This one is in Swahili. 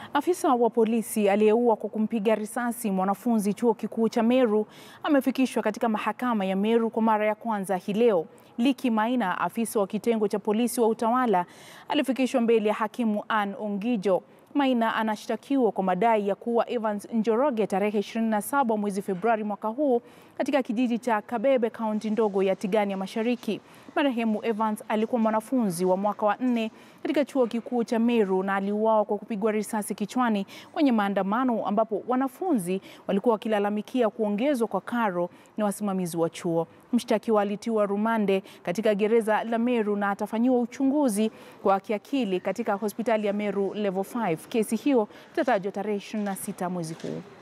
Afisa wa polisi aliyeua kwa kumpiga risasi mwanafunzi chuo kikuu cha Meru amefikishwa katika mahakama ya Meru kwa mara ya kwanza hii leo. Liki Maina, afisa wa kitengo cha polisi wa utawala, alifikishwa mbele ya hakimu Ann Ongijo. Maina anashtakiwa kwa madai ya kuua Evans Njoroge tarehe 27 mwezi Februari mwaka huu katika kijiji cha Kabebe, kaunti ndogo ya Tigania Mashariki. Marehemu Evans alikuwa mwanafunzi wa mwaka wa nne katika chuo kikuu cha Meru na aliuawa kwa kupigwa risasi kichwani kwenye maandamano ambapo wanafunzi walikuwa wakilalamikia kuongezwa kwa karo na wasimamizi wa chuo. Mshtakiwa alitiwa rumande katika gereza la Meru na atafanyiwa uchunguzi wa kiakili katika hospitali ya Meru Level 5. Kesi hiyo itatajwa tarehe 26 mwezi huu.